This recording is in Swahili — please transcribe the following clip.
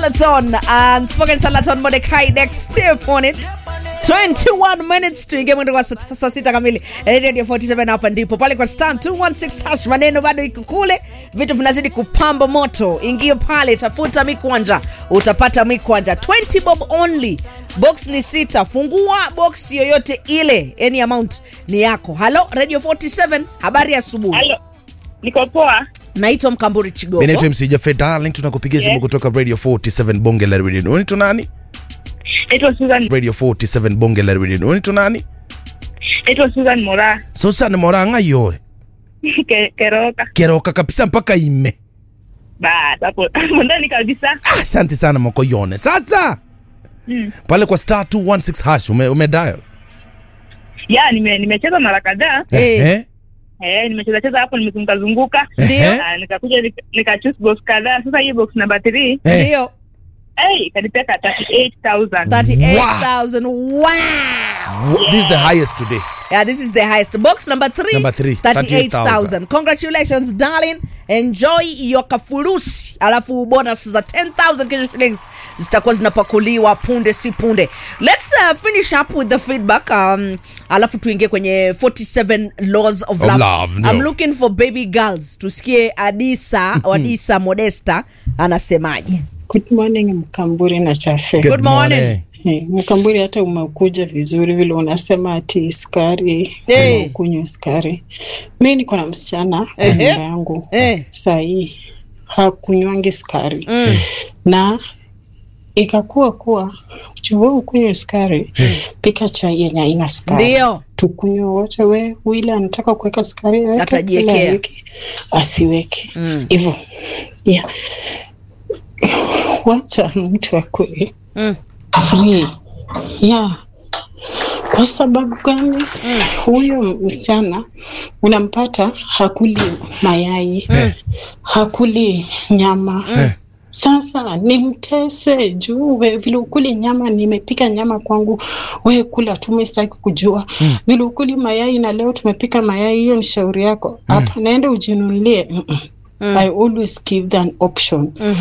Salaton and spoken Salaton Mordecai next step on it 21 minutes tuingie mwendo wa saa saa sita kamili radio 47 hapa ndipo pale kwa star 216 hash maneno bado iko kule vitu vinazidi kupamba moto ingie pale tafuta mikwanja utapata mikwanja 20 bob only box ni sita fungua box yoyote ile any amount ni yako halo radio 47 habari ya asubuhi Halo, niko poa. naitwa mkamburi chigogo Mimi naitwa MC Jafet Darling, tunakupigia simu Yes. kutoka Radio 47 Bonge la Radio. Unaitwa nani? Naitwa Susan, Radio 47 Bonge la Radio. Unaitwa nani? naitwa Susan Mora Susan Moranga yore. Ke- Keroka. Keroka kabisa mpaka ime. Bas, hapo hapo ndani kabisa. Ah, Asante sana Mokoyone. Sasa Mm. pale kwa star 216 hash ume, ume dial. Ya, nime nimecheza mara kadhaa. Eh. Eh? Eh, nimecheza cheza hapo nimezunguka zunguka. Ndio. Eh? Ah, nikakuja nika- nika choose box kadhaa. Sasa hii box number 3, Eh. ndio eh, ikanipeka 38000. 38000 wow. Wha- This is the highest today. Yeah, this is the highest. Box number three, Number three, 38,000. Congratulations, darling. Enjoy your kafurusi. Alafu bonus za 10,000 Kenya shillings zitakuwa zinapakuliwa punde si punde. Let's uh, finish up with the feedback. Um, alafu tuingie kwenye 47 laws of, Of love. love, no. I'm looking for baby girls. Tusikie Adisa, Adisa Modesta anasemaje. Good morning Mkamburi na Chafe. Good morning. Eh, Mkamburi, hata umekuja vizuri vile unasema ati sukari Eh. hey. kunywa sukari. Mi niko na msichana kwa Ehe. nyumba yangu Eh. sahii hakunywangi sukari Mm. na ikakuwa kuwa juu wewe ukunywe sukari, pika chai yenye haina sukari Ndio. tukunywe wote. We wile anataka kuweka sukari aweke, Atajiekea. ila aweke, asiweke Mm. hivyo yeah. Wacha mtu akue Mm. free yeah. Kwa sababu gani? Huyo msichana unampata hakuli mayai hakuli nyama Sasa nimtese juu we vile ukuli nyama, nimepika nyama kwangu, we kula tu, mimi sitaki kujua vile ukuli mayai, na leo tumepika mayai, hiyo ni shauri yako. Hapa naenda ujinunulie. Mm -mm. I always give them option